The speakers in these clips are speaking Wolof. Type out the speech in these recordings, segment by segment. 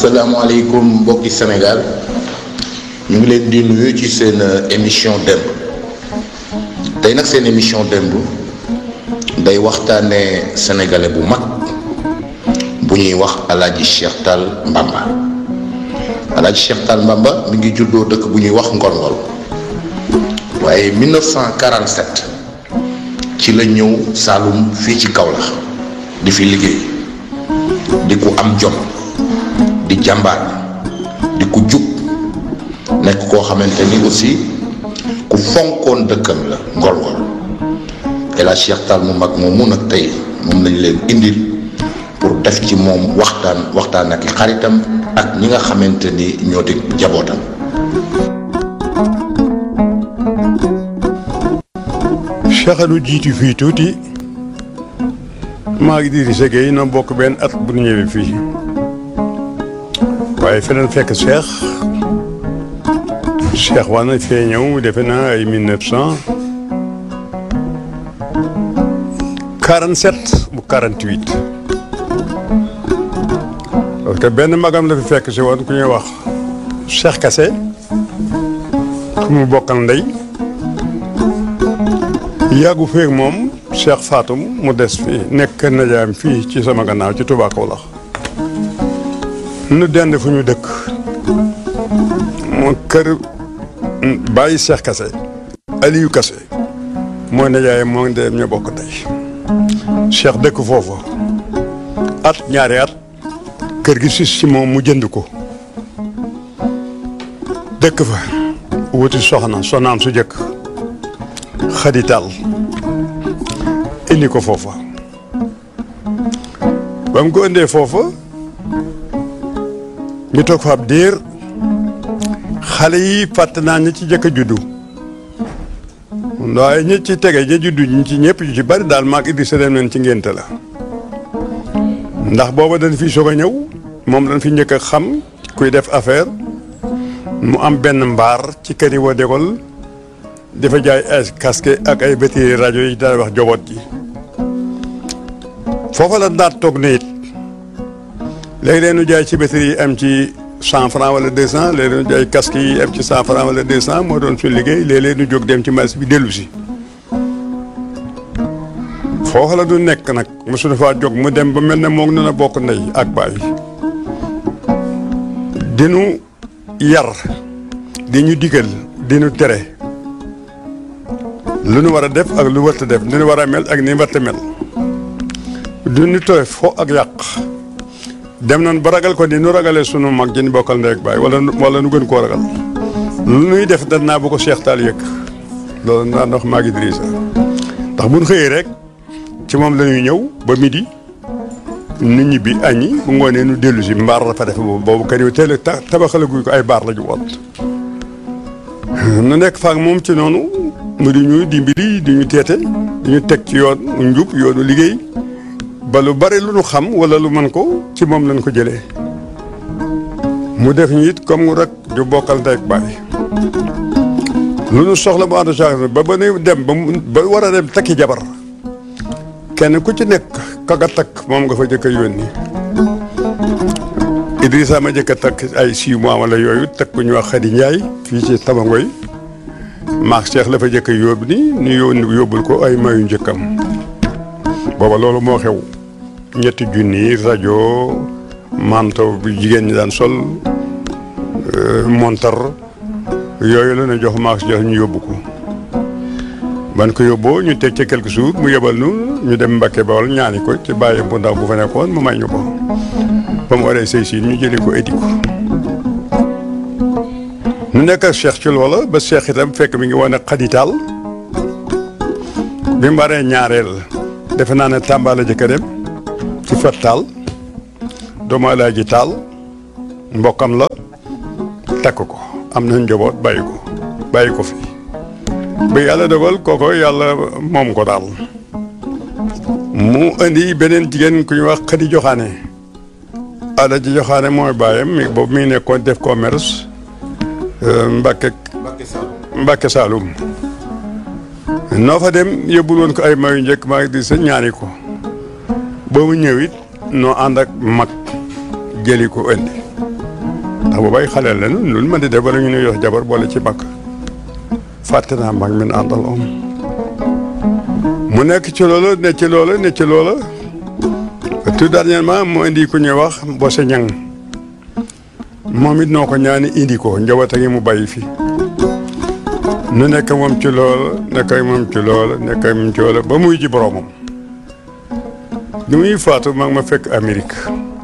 asalaamaaleykum mbokki Sénégal ñu ngi leen di nuyu ci seen émission démb tey nag seen émission démb day waxtaanee sénégalais bu mag bu ñuy wax Alaaji Cheikh Tall Mbamba Alaaji Cheikh Tall Mbamba mi ngi juddoo dëkk bu ñuy wax Ngolngol waaye 1947 ci la ñëw Saalum fii ci Kaolack di fi liggéey di ku am jom di jàmbaar di ku jub nekk koo xamante ni aussi ku fonkoon dëkkam la Ngolngol El Hadj Cheikh Tall mu mag moom mun nag tey moom lañ leen indil pour def ci moom waxtaan waxtaan ak i xaritam ak ñi nga xamante ni ñoo di jabootam. Cheikh nu jiitu fii tuuti maa ngi Idrissa Gueye na bokk benn at bu ñu ñëwee fii waaye feneen fekk Cheikh Cheikh war na fee ñëw defe naa ay mille neuf cent quarante sept bu quarante huit parce que benn magam la fi fekk si woon ku ñuy wax Cheikh Kassé ku mu bokkal ndey yàggu feeg moom Cheikh Fatou mu des fii nekk najaam fii ci sama gannaaw ci Touba Kaolack nu dend fu ñu dëkk mu kër bàyyi Cheikh Kassé Aliou Kassé mooy najaayam moo ngi dem ñoo bokk tey Cheikh dëkk foofu at ñaari at kër gi sis ci moom mu jënd ko dëkk fa wuti soxna soxnaam su jëkk xadital indi ko foofa ba mu ko indee foofa ñu toog fa ab diir xale yi fàtte naa ñi ci jëkk a juddu waaye ñi ci tege ñi juddu ñi ci ñëpp ñu ci bari daal maag Idrissa dem nañ ci ngénte la ndax booba dañ fi soog a ñëw moom dañ fi njëkk a xam kuy def affaire mu am benn mbaar ci kër yi woo dégol dafa jaay ay casque ak ay batterie rajo yi daal wax joboot ji foofa la daat toog ne it léegi-léeg nu jaay ci batterie yi am ci cent franc wala deux cent léeg-léeg nu jaay casque yi am ci cent franc wala deux cent moo doon suñ liggéey léeg-léeg nu jóg dem ci marché bi dellu si foofa la du nekk nag mosu dafa jóg mu dem ba mel ne moom na bokk ndey ak baay dinu yar di ñu digal di ñu tere lu nu war a def ak lu wërta def ni nu war a mel ak ni wërta mel du ñu tere fo ak yàq dem nañ ba ragal ko ni nu ragalee sunu mag jën bokkal ndey ak baay wala wala nu gën koo ragal lu nuy def dan naa bu ko Cheikh Tall yëg loolu naa ndox maag Idrissa ndax bu ñu xëyee rek ci moom la ñuy ñëw ba midi nu ñibbi añi bu ngoonee nu dellu si mbaar la fa def boobu boobu kër yi teel a tabaxale guy ko ay baar la ju woon nu nekk faak moom ci noonu mu di ñu dimbali di ñu teete di ñu teg ci yoon njub yoonu liggéey ba lu bari lu nu xam wala lu mën ko ci moom lañ ko jëlee mu def ñu it comme rek ju bokkal ndey ak baay lu nu soxla mu ànd sax ba ba nuy dem ba ba war a dem takki jabar kenn ku ci nekk ka nga takk moom nga fa jëkk a yónni Idrissa ma jëkk a takk ay six mois wala yooyu takk ku ñu wax Xadi Njaay fii ci Tabangoy maak Cheikh la fa jëkk a yóbbu ni ñu yónni yóbbul ko ay mayu njëkkam booba loolu moo xew ñetti junni rajo manto bu jigéen ñi daan sol montar yooyu la ñu jox maak Cheikh ñu yóbbu ko ban ko yóbboo ñu teg ci quelques jours mu yebal nu ñu dem Mbàkke Bawol ñaani ko ci bàyyi bu ndaw bu fa nekkoon mu may ñu ko ba mu waree sëy si ñu jëli ko edi ko nu nekk ak Cheikh ci loola ba Cheikh itam fekk mi ngi wane xaditaal bi mu waree ñaareel defe naa ne Tamba la jëkk a dem ci fat taal doomu Alaaji taal mbokkam la takk ko am na njaboot bàyyi ko bàyyi ko fi ba yàlla dogal kooko yàlla moom ko daal mu indi beneen jigéen ku ñuy wax xadi joxaane ada ji joxaane mooy bàyyam mi boobu mi ngi nekkoon def commerce Mbàkke Mbàkke Saalum noo fa dem yóbbul woon ko ay mayu njëkk maa ngi di sa ñaani ko ba mu ñëw it noo ànd ak mag jëli ko indi ndax boobay xaleel la nu lu mën di def wala ñu nuy yox jabar boole ci bakk fàtte naa mag min àndal om mu nekk ci loolu ne ci loolu ne ci loolu tout dernièrement mu indi ku ñuy wax Mbose Ñang moom it noo ko ñaani indi ko njaboot a ngi mu bàyyi fi nu nekk moom ci loolu nekk moom ci loolu nekk moom ci loolu ba muy ji boroomam li muy faatu mag ma fekk Amérique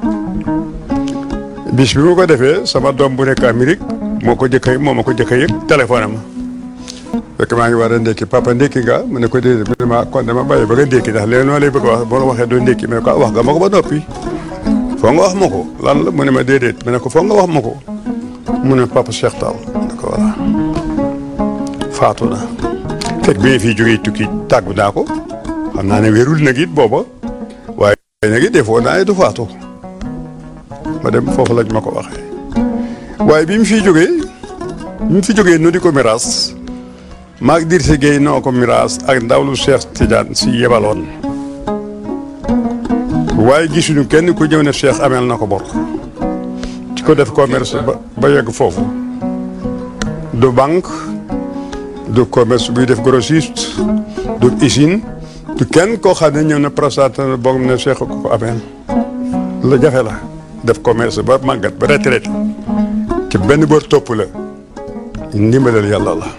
bis bi ma ko defee sama doom bu nekk Amérique moo ko jëkk moo ma ko jëkk yëg téléphone ma fekk maa ngi war a ndékki papa ndékki nga mu ne ko déedéet mu ne ma kon dama bàyyi ba nga ndékki ndax léegi noonu lay bëgg a wax boo waxee doo ndékki mu ne ko wax nga ma ko ba noppi foo nga wax ma ko lan la mu ne ma déedéet mu ne ko foo nga wax ma ko mu ne papa Cheikh Tall mu ne ko voilà faatu na fekk bi nga fii jógee tukki tàggu naa ko xam naa ne wérul nag it booba waaye nag it defoo naa ne du faatu ma dem foofu lañ ma ko waxee waaye bi mu fiy jógee bi mu fi jógee nu di ko miraas maag dir si géey noo ko miraas ak ndawlu Cheikh Tidiane si yebaloon waaye gisuñu kenn ku ñëw ne Cheikh ameel na ko bor ci ko def commerce ba ba yegg foofu du banque du commerce buy def grossiste du usine du kenn koo xam ne ñëw na présenté na boog ne Cheikh ko ko ameel la jafe la def commerce ba màggat ba retraité ci benn bër topp la ndimbalal yàlla la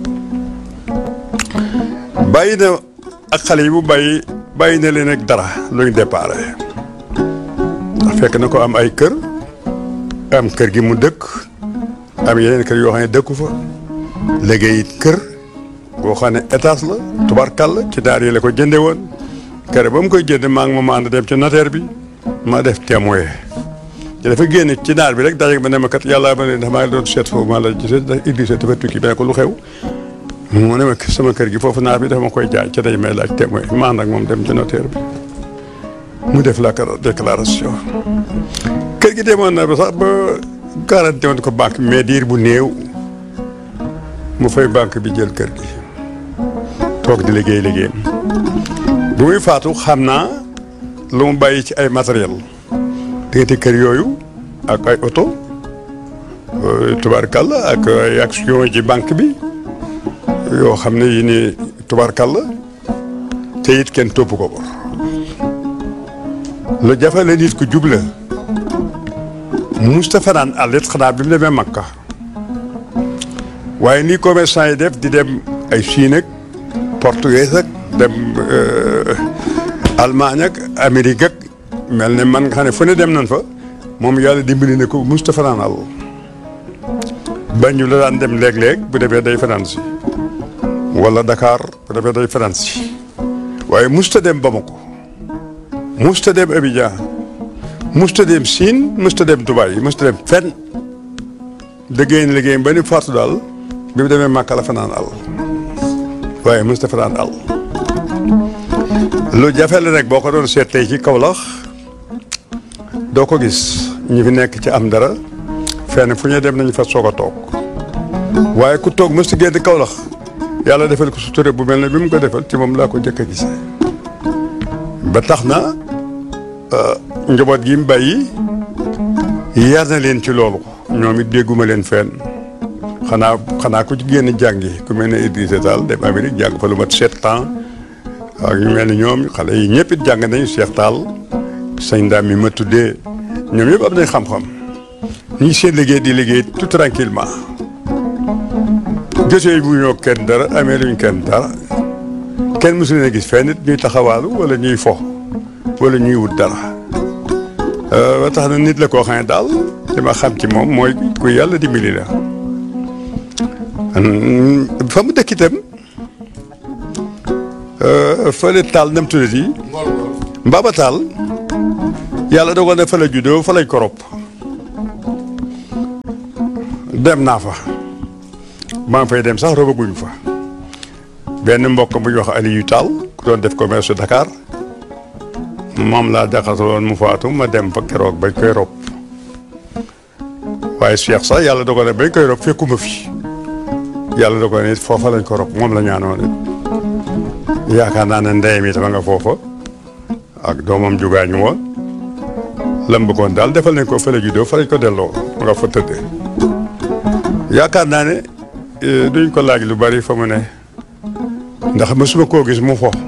bàyyi na ak xale yi bu bàyyi bàyyi na leen ak dara luñ déparé ndax fekk na ko am ay kër am kër gi mu dëkk am yeneen kër yoo xam ne dëkku fa liggéey it kër boo xam ne étage la tubarkal la ci daar yi la ko jënde woon kër ba mu koy jënde maa ngi moom ànd dem ci notaire bi ma def témoin ci dafa génn ci naar bi rek daje ma ne ma kat yàlla ma ne ndax maa ngi doon seet foofu maa la gisee ndax Idrissa dafa tukki ba ne ko lu xew mu ne ma sama kër gi foofu naar bi dafa ma koy jaay ca day may laaj témoin ma ànd ak moom dem ci notaire bi mu def la déclaration kër gi demoon na ba sax ba garanti woon ko banque mais diir bu néew mu fay banque bi jël kër gi toog di liggéey liggéeyam bu muy faatu xam naa lu mu bàyyi ci ay matériel diggante kër yooyu ak ay oto tubaarkàlla ak ay action ci banque bi yoo xam ne yi ni tubaarkàlla te it kenn topp ko bor lu jafe la nit ku jubla Moustapha naan àllit xanaa bi mu demee Makka waaye nii commerçant yi def di dem ay Chine ak portugais ak dem Allemagne ak Amérique ak mel ne man nga xam ne fu ne dem nañ fa moom yàlla dimbali ne ko Moustapha naan àll bañu la daan dem léeg-léeg bu demee day fanaan si wala Dakar bu demee day fanaan si waaye musta dem Bamako musta dem Abidjan musta dem Chine musta dem Dubaï musta dem fenn liggéey na liggéey ba ni faatu daal bi mu demee Màkka la fanaan àll waaye musta fanaan àll lu jafe la nag boo ko doon seet tey ci Kaolack doo ko gis ñu fi nekk ci am dara fenn fu ñu dem nañu fa soog a toog waaye ku toog mës génn Kaolack yàlla defal ko sutura bu mel ne bi mu ko defal ci moom laa ko jëkk a gisee ba tax na njaboot gi mu bàyyi yar na leen ci loolu ñoom it dégguma leen fenn xanaa xanaa ku ci génn jàngi ku mel ne Idrissa Tall dem Amérique jàng fa lu mat sept ans ak ñu mel ni ñoom xale yi ñëpp it jàng nañu Cheikh Tall sëñ Ndam mi ma tuddee ñoom yëpp am nañ xam-xam ñi seen liggéey di liggéey tout tranquillement jotee bu ñoo kenn dara amee luñ kenn dara kenn mësu leen a gis fenn nit ñuy taxawaalu wala ñuy fo wala ñuy wut dara ba tax na nit la koo xam ne daal li ma xam ci moom mooy ku yàlla dimbali la fa mu dëkk itam fële taal nam tuddati Mbaba Taal yàlla dogal na fa la juddoo fa lañ ko rob dem naa fa maa ngi fay dem sax robaguñ fa benn mbokk bu ñu wax Aliou Tall ku doon def commerce Dakar moom laa jaxasaloon mu faatu ma dem fa keroog bañ koy rob waaye Cheikh sax yàlla dogal na bañ koy rob fekkuma fi yàlla dogal na it foofa lañ ko rob moom la ñaanoon it yaakaar naa ne ndeyam yi dama nga foofa ak doomam jugaañu woon lam bëggoon daal defal nañ ko fële juddoo fa lañ ko delloo mu nga fa tëddee yaakaar naa ne duñ ko laaj lu bari fa mu ne ndax mësuma koo gis mu fo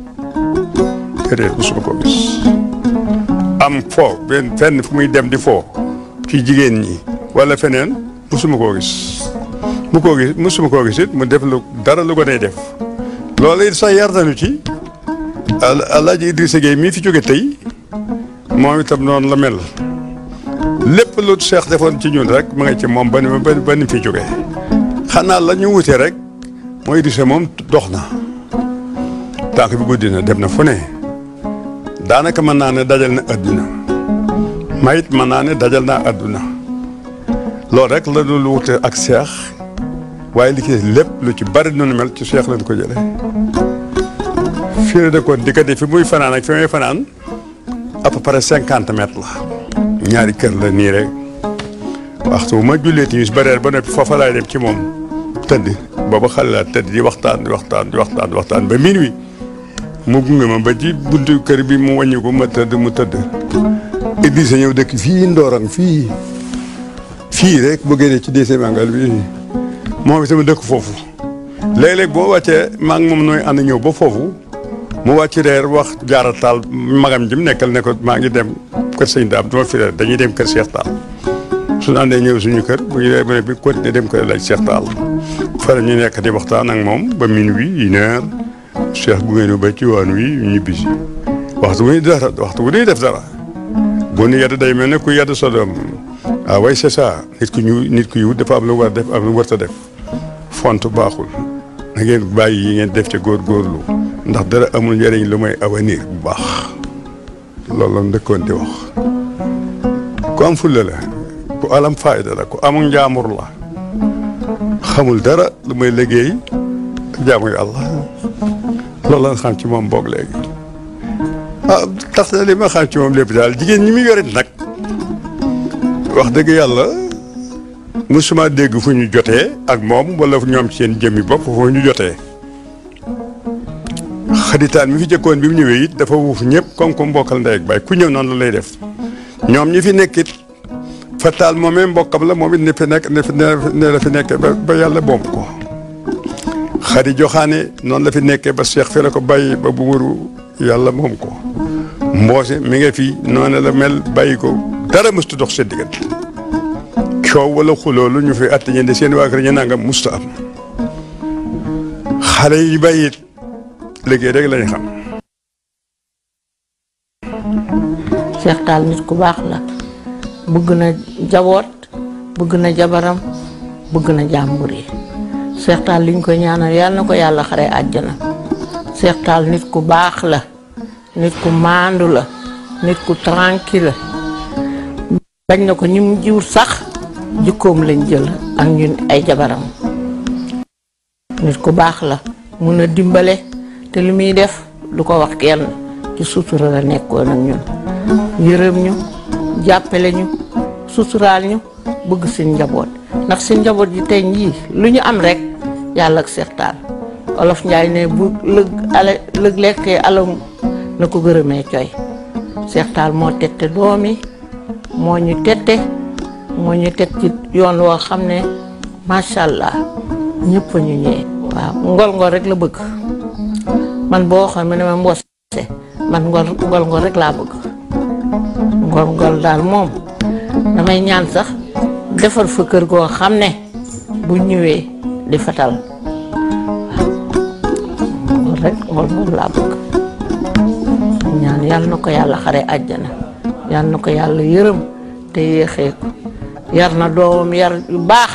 déedéet mësuma koo gis am fo benn fenn fu muy dem di fo ci jigéen ñi wala feneen mësuma koo gis mu koo gis mësuma koo gis it mu def lu dara lu ko day def loolu it sax yar nañu ci Alaaji Idrissa Gueye mii fi jóge tey moom itam noonu la mel lépp lu Cheikh defoon ci ñun rek ma nga ci moom ba ni ba ni fi jógee xanaa la ñu wute rek mooy Idrissa moom dox na tànk bi guddi na dem na fu ne daanaka mën naa ne dajal na adduna mayit mën naa ne dajal naa adduna loolu rek la lu wute ak Cheikh waaye li ci lépp lu ci bari noonu mel ci Cheikh lañ ko jëlee fii la dëkkoon diggante fi muy fanaan ak fi muy fanaan à peu près cinquante mètres la ñaari kër la nii rek waxtu bu ma jullee timis ba reer ba noppi foofa laay dem ci moom tëdd booba xale laa tëdd di waxtaan di waxtaan di waxtaan di waxtaan ba minuit mu gunge ma ba ci buntu kër bi mu wàññi ko ma tëdd mu tëdd Idrissa ñëw dëkk fii Ndorong fii fii rek bu génnee ci deuxième angle bi moom itam dëkk foofu léeg-léeg boo wàccee maa ngi moom nooy ànd ñëw ba foofu mu wàcc reer wax jaara taal magam ji mu nekkal ne ko maa ngi dem kër sëñ daam duma fi reer dañuy dem kër Cheikh Taal suñu àndee ñëw suñu kër bu ñu dee ba ne bi continuer dem kër laaj Cheikh Taal fara ñu nekk di waxtaan ak moom ba minuit une heure Cheikh gu ngeen ba ci waan wi ñibbisi waxtu bu ñuy dara waxtu bu ñuy def dara bu ñu yedd day mel ne ku yedd sa doom ah way c'est ça nit ku ñu nit ku yiw dafa am lu war def am lu war a def font baaxul na ngeen bàyyi yi ngeen def ca góorgóorlu ndax dara amul njëriñ lu may avenir bu baax loolu la ndëkkoon di wax ku am fulla la ku alam fayda la ku amul njaamur la xamul dara lu may liggéey ak jaamu yàlla loolu la nga xam ci moom boog léegi ah tax na li ma xam ci moom lépp daal jigéen ñi muy yorit nag wax dëgg yàlla musuma dégg fu ñu jotee ak moom wala ñoom seen jëmmi bopp fu ñu jotee xaditaan mi fi jëkkoon bi mu ñëwee it dafa wuuf ñëpp comme comme mbokkal ndey ak baay ku ñëw noonu la lay def ñoom ñi fi nekk it fataal moomee mbokkam la moom it ne fi nekk ne fi ne la fi nekkee ba ba yàlla boom ko xadi joxaane noonu la fi nekkee ba Cheikh fi la ko bàyyi ba bu wëru yàlla moom ko mboose mi nga fi noonu la mel bàyyi ko dara mëstu dox seen diggante coow wala xuloo lu ñu fi atte ñe seen waa kër ñu nangam musta am xale yi bàyyi it liggéey rek lañ xam. Cheikh Tall nit ku baax la bëgg na jaboot bëgg na jabaram bëgg na jàmbur yi Cheikh Tall liñ ko ñaanal yàlla na ko yàlla xare àjjana Cheikh Tall nit ku baax la nit ku maandu la nit ku tranquille la bañ na ko ñi mu jiw sax jikkoom lañ jël ak ñun ay jabaram nit ku baax la mun a dimbale te li muy def du ko wax kenn ci sutura la nekkoon ak ñun yërëm ñu jàppale ñu suturaal ñu bëgg seen njaboot ndax seen njaboot ji tey jii lu ñu am rek yàlla ak Cheikh Tall olof Njaay ne bu lëg ale lëg lekkee alam na ko gërëmee coy Cheikh Tall moo tette doom yi moo ñu tette moo ñu teg ci yoon woo xam ne macha allah ñëpp a ñu ñëwee. waaw ngol ngol rek la bëgg man boo xam ne ma mboose man ngol ngol ngol rek laa bëgg ngol ngol daal moom damay ñaan sax defar fa kër goo xam ne bu ñëwee di fatal waaw ngol rek ngol ngol laa bëgg ñaan yàlla na ko yàlla xare àjjana yàlla na ko yàlla yërëm te yéexee ko yar na doomam yar yu baax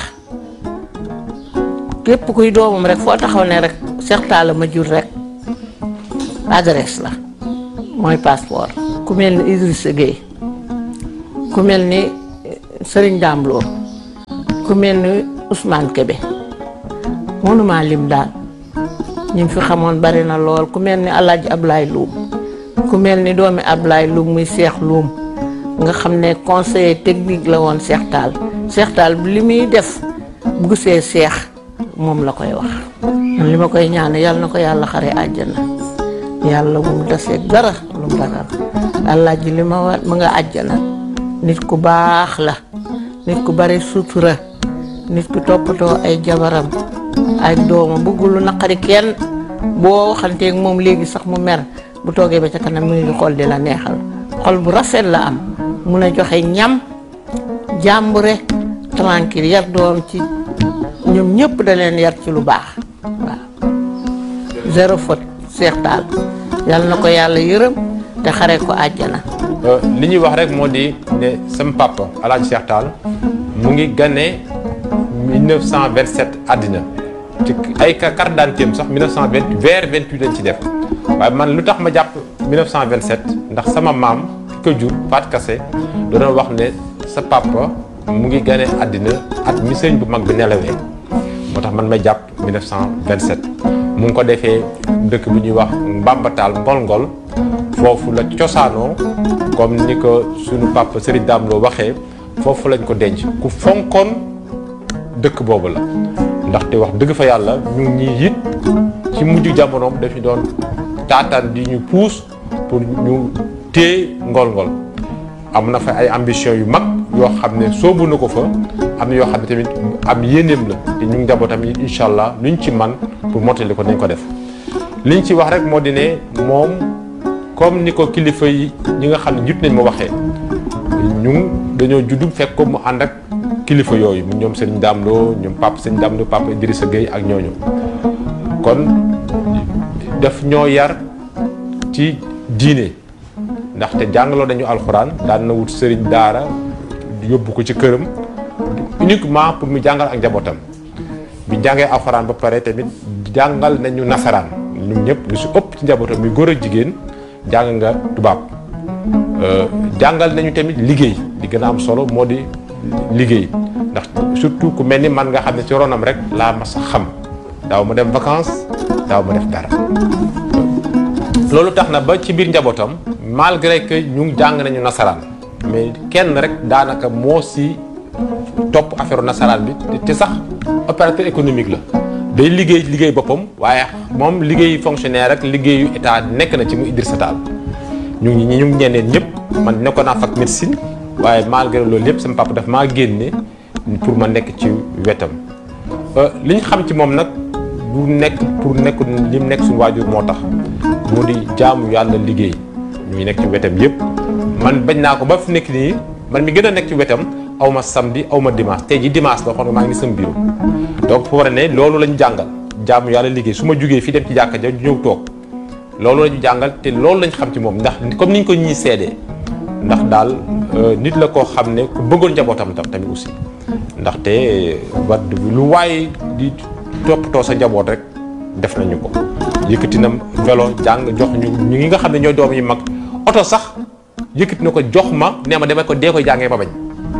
képp kuy doomam rek foo taxaw ne rek Cheikh Tall ma jur rek adresse la mooy passeport ku mel ni Idrissa Gueye ku mel ni Serigne Dame Lo ku mel ni Ousmane Kébé mënuma lim daal ñi fi xamoon bari na lool ku mel ni Alaaji Ablaye Loum ku mel ni doomi Ablaye Loum muy Cheikh Loum nga xam ne conseiller technique la woon Cheikh Tall Cheikh Tall li muy def bu gisee Cheikh moom la koy wax man li ma koy ñaan yàlla na ko yàlla xare àjjana yàlla bu mu desee dara lu mu ragal allah ji li ma wa ma nga àjjana nit ku baax la nit ku bari sutura nit ku toppatoo ay jabaram ay doomam bëggul lu naqari kenn boo waxanteeg moom léegi sax mu mer bu toogee ba ca kanam mu ngi xool di la neexal xol bu rafet la am mun a joxe ñam jàmbure tranquille yar doom ci ñoom ñëpp da leen yar ci lu baax waaw zéro faute Seex Taal yal na ko yàlla yërëm te xare ko àjjana li ñuy wax rek moo di ne sama papa El Hadj Cheikh Tall mu ngi gane 1927 àddina ci ay carte d'identité am sax 1920 vers 28 lañ ci def waaye man lu tax ma jàpp 1927 ndax sama maam ki ko jur Faat Kase doon wax ne sa papa mu ngi gane àddina at mi sëñ bu mag bi nelawee moo tax man may jàpp 1927 mu ngi ko defee dëkk bi ñuy wax Mbambataal Ngol-Ngol foofu la cosaanoo comme ni ko sunu papa Serigne Dame Lo waxee foofu lañ ko denc ku fonkoon dëkk boobu la ndaxte wax dëgg fa yàlla ñu ngi ñuy it ci mujj jamonoom daf ñu doon taataan di ñu puus pour ñu téye ngol-ngol am na fa ay ambition yu mag yoo xam ne soobu na ko fa am na yoo xam ne tamit am yéeneem la te ñu ngi njabootam yi incha allah luñ ci man pour mottali ko nañ ko def liñ ci wax rek moo di ne moom comme ni ko kilifa yi ñi nga xam ne jut nañ ma waxee ñu dañoo juddu fekk ko mu ànd ak kilifa yooyu mu ñoom sëñ Dame Lo ñoom papa sëñ Dame Lo papa Idrissa Gueye ak ñooñu kon daf ñoo yar ci diine ndaxte jàngaloo nañu alxuraan daan na wut sëriñ daara yóbbu ko ci këram uniquement pour mu jàngal ak njabootam bi jàngee alxuraan ba pare tamit jàngal nañu nasaraan ñun ñëpp lu si ëpp ci njabootam muy góor ak jigéen jàng nga tubaab jàngal nañu tamit liggéey li gën a am solo moo di liggéey ndax surtout ku mel ni man nga xam ne ci ronam rek laa mas a xam daaw ma dem vacances daaw ma def dara loolu tax na ba ci biir njabootam malgré que ñu jàng nañu nasaraan mais kenn rek daanaka moo si topp affaire nasaraan bi te sax opérateur économique la day liggéey liggéey boppam waaye moom liggéey fonctionnaire rek liggéeyu état nekk na ci mu Idrissa Tall ñu ngi ñu ngi ñeneen ñëpp man nekkoon naa fac médecine waaye malgré loolu yëpp sama papa daf maa génne pour ma nekk ci wetam li ñu xam ci moom nag du nekk pour nekk li mu nekk suñu waajur moo tax mu di jaamu yàlla liggéey ñu ngi nekk ci wetam yëpp man bañ naa ko ba fi nekk nii man mi gën a nekk ci wetam aw ma samedi aw ma dimanche tey ji dimanche la xool maa ngi sama bureau donc fu war a ne loolu la ñu jàngal jaamu yàlla liggéey su ma jugee fii dem ci jàkka ja ñëw toog loolu la ñu jàngal te loolu lañ xam ci moom ndax comme niñ ko ñuy seedee ndax daal nit la koo xam ne ku bëggoon njabootam tam tamit aussi ndaxte wat lu waaye di toppatoo sa njaboot rek def nañu ko yëkkati na vélo jàng jox ñu ñu ngi nga xam ne ñooy doom yi mag oto sax yëkkati na ko jox ma nee ma demee ko dee koy jàngee ba bañ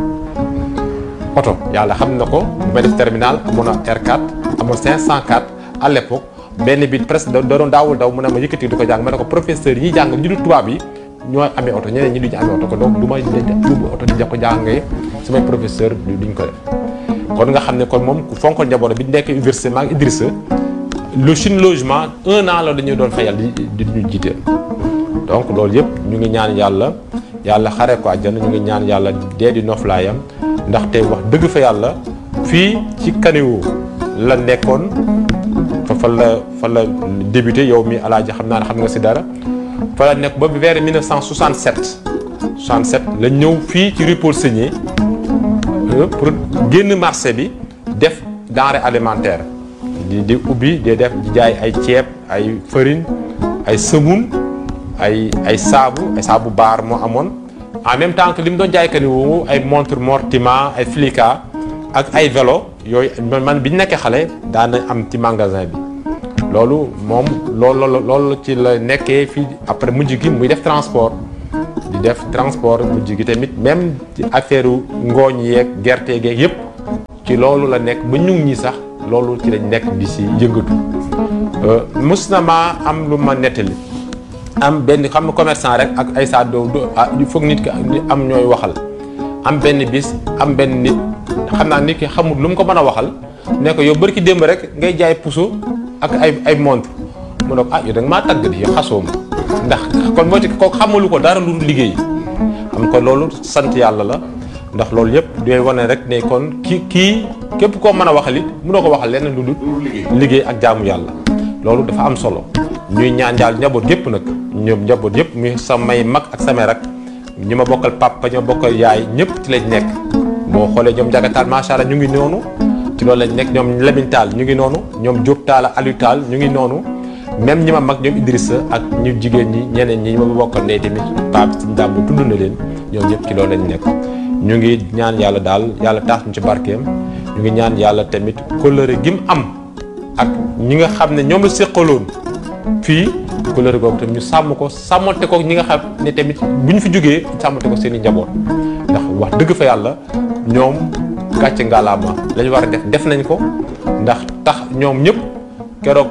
oto yàlla xam na ko bu may def terminal amoon na R4 amoon 504 à l'époque benn bi presque da doon daawul daw mu ne ma yëkkati di ko jàng ma ne ko professeur yi ñuy jàng ñu du tubaab yi ñooy amee oto ñeneen ñi duñu amee oto ko donc du may yóbbu oto di ko jàngee samay professeur duñ ko def kon nga xam ne kon moom ku fonkoon njaboot bi nekk université maa ngi Idrissa le suñu logement un an la dañuy doon fayal di di ñu jiiteel donc loolu yëpp ñu ngi ñaan yàlla yàlla xare ko àjjana ñu ngi ñaan yàlla dee di noflaayam ndaxte wax dëgg fa yàlla fii ci kaniwu la nekkoon fa fa la fa la débuté yow mi alaaji xam naa ne xam nga si dara fa la nekk ba vers 1967 67 la ñëw fii ci rue Paul Segnier pour génn marché bi def denrée alimentaire di di ubbi di def di jaay ay ceeb ay farine ay semoun ay ay saabu ay saabu baar moo amoon en même temps que li mu doon jaay kani wu ay montre Mortima ay Flica ak ay vélo yooyu man bi ñu nekkee xale daan nañ am ci magasin bi loolu moom loolu loolu ci la nekkee fii après mujj gi muy def transport di def transport mujj gi tamit même ci affaire ngooñ yeeg gerte geeg yëpp ci loolu la nekk ba ñu ñi sax loolu ci lañ nekk di si yëngatu mus na maa am lu ma nettali am benn xam nga commerçant rek ak ay saa doo foog nit ki am ñooy waxal am benn bis am benn nit xam naa nit ki xamul lu mu ko mën a waxal ne ko yow bari ki démb rek ngay jaay puso ak ay ay montre mu ne ko ah yow da nga maa tàgg di yow xasoo ma ndax kon moo ci kooku xamalu ko dara lu liggéey xam kon kon loolu sant yàlla la ndax loolu yëpp day wane rek ne kon ki kii képp koo mën a waxal it mënoo ko waxal leneen lu dul liggéey ak jaamu yàlla loolu dafa am solo ñuy ñaan yàlla njaboot yëpp nag ñoom njaboot yëpp muy samay mag ak samay rak ñi ma bokkal papa ñi ma bokkal yaay ñëpp ci lañ nekk boo xoolee ñoom jagataal macha allah ñu ngi noonu ci loolu lañ nekk ñoom Lamine Tall ñu ngi noonu ñoom Diop Tall Aliou Tall ñu ngi noonu même ñi ma mag ñoom Idrissa ak ñu jigéen ñi ñeneen ñi ma bokkal ndey tamit Pape si ndam bu tudd na leen ñoom ñëpp ci loolu lañ nekk ñu ngi ñaan yàlla daal yàlla taas ñu ci barkeem ñu ngi ñaan yàlla tamit kóllëre gi mu am ak ñi nga xam ne ñoom la séqaloon fii kóllëre googu tamit ñu sàmm ko sàmmante ko ñi nga xam ne tamit bu ñu fi jógee sàmmante ko seen i njaboot ndax wax dëgg fa yàlla ñoom gàcce ngalaama la ñu war a def def nañ ko ndax tax ñoom ñëpp keroog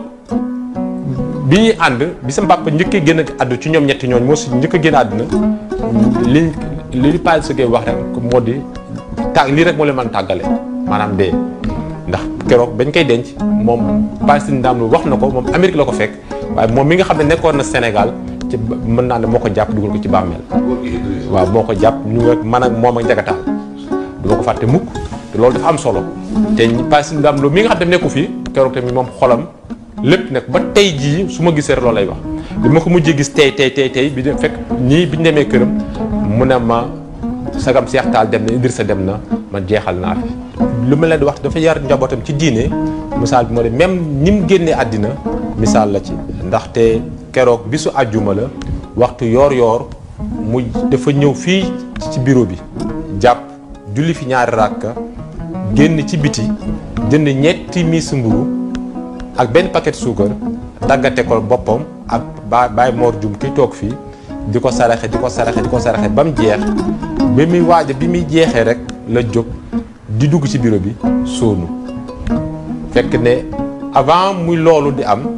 bi ñuy ànd bi sa papa njëkkee génn àddu ci ñoom ñetti ñooñ moo si njëkk a génn àdduna li li Paa Sëgee wax rek moo di tàgg lii rek moo leen mën tàggale maanaam dee ndax keroog bañ koy denc moom Paa Sëñ Ndaam wax na ko moom Amérique la ko fekk waaye moom mi nga xam ne nekkoon na Sénégal ci mën naa ne moo ko jàpp dugal ko ci bàmmeel waaw moo ko jàpp ñu nga man ak moom ak njagataal du ma ko fàtte mukk te loolu dafa am solo te Paa Sëñ Ndaam mi nga xam ne nekku fii keroog tamit moom xolam lépp nag ba tey jii su ma gisee loolu lay wax bi ma ko mujjee gis tey tey tey tey bi de fekk ñii bi ñu demee këram mu ne ma sagam Seex Taal dem na Idrissa dem na man jeexal naa fi lu ma leen di wax dafa yar njabootam ci diine misaal bi moo de même ñi mu génnee àddina misaal la ci ndaxte keroog bisu àjjuma la waxtu yoor yoor mu dafa ñëw fii ci bureau bi jàpp julli fi ñaari ràkka génn ci biti jënd ñetti miis mburu ak benn paquet suukar daggate ko boppam ak ba Baye Mor Dioum ki toog fii di ko saraxe di ko saraxe di ko saraxe ba mu jeex bi muy waaja bi muy jeexee rek la jóg di dugg ci bureau bi sóonu fekk ne avant muy loolu di am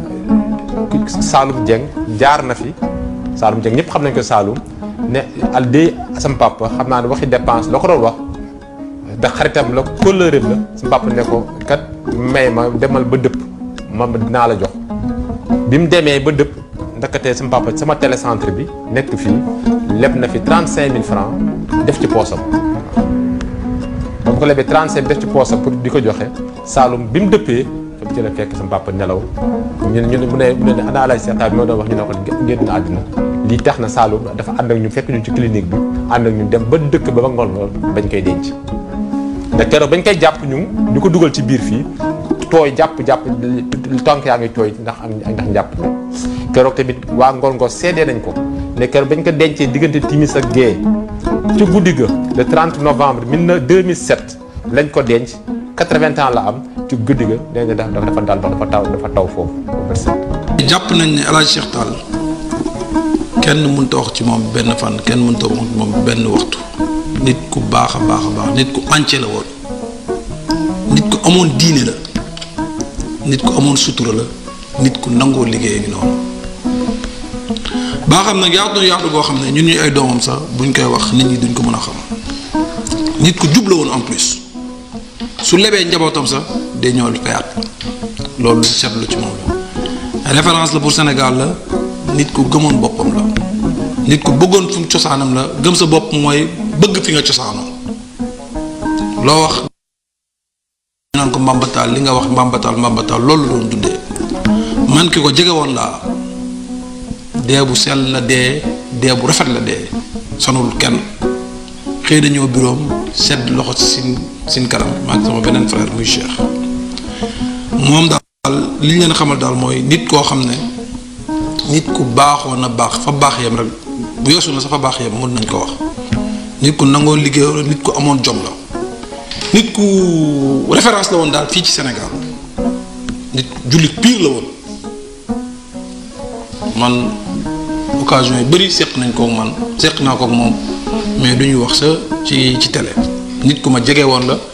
Saalum Dieng jaar na fi Saalum Dieng ñëpp xam nañ ko Saalum ne al dee sam papa xam naa ne waxi dépense la ko doon wax da xaritam la kóllëreem la sam papa ne ko kat may ma demal ba dëpp ma dinaa la jox bi mu demee ba dëpp ndakatee sama papa sama télécentre bi nekk fii leb na fi 35000 francs def ci poosam ba mu ko lebee 35 def ci poosam pour di ko joxe Saalum bi mu dëppee fa ci la fekk sama papa nelaw ñu ne ñu ne mu ne mu ne ana alay seetaa bi moo doon wax ñu ne ko génn na àddina lii tax na Saalum dafa ànd ak ñu fekk ñu ci clinique bi ànd ak ñu dem ba dëkk ba ba ngoon ngoon bañ koy denc ndax keroog bañ koy jàpp ñu ñu ko dugal ci biir fii tooy jàpp jàpp tànk yaa ngi tooy ndax am ndax njàpp mi keroog tamit waa Ngor Ngor seedee nañ ko ne keroog bañ ko dencee diggante timis ak gée ci guddi ga le 30 novembre 2007 lañ ko denc 80 ans la am ci guddi ga nee na dafa dafa dal dafa taw dafa taw foofu jàpp nañ ne El Hadj Cheikh Tall kenn mënut a wax ci moom benn fan kenn mënut a wax ci moom benn waxtu nit ku baax a baax a baax nit ku entier la woon nit ku amoon diine la. nit ku amoon sutura la nit ku nangoo liggéey ngi noonu baa xam nag yaatu na yaatu goo xam ne ñun ñuy ay doomam sax buñ koy wax nit ñi duñ ko mën a xam nit ku jub la woon en plus su lebee njabootam sax day ñëw fayaat loolu lu seetlu ci moom la référence la pour Sénégal la nit ku gëmoon boppam la nit ku bëggoon fu cosaanam la gëm sa bopp mooy bëgg fi nga cosaanoo loo wax naan ko mbambataal li nga wax mbambataal mbambataal loolu doon dundee man ki ko jege woon laa dee bu sell la dee dee bu rafet la dee sonul kenn xëy na ñëw biroom sedd loxo ci sin sin kanam maa ngi sama beneen frère muy Cheikh moom daal li ñu leen xamal daal mooy nit koo xam ne nit ku baaxoon na baax fa baax yem rek bu yeesu na sa fa baax yem mën nañ ko wax nit ku nangoo liggéey nit ku amoon jom la nit ku référence la woon daal fii ci Sénégal nit jullit pire la woon man occasion yu bëri seq nañ kook man seq naa kook moom mais du ñu wax sa ci ci télé nit ku ma jege woon la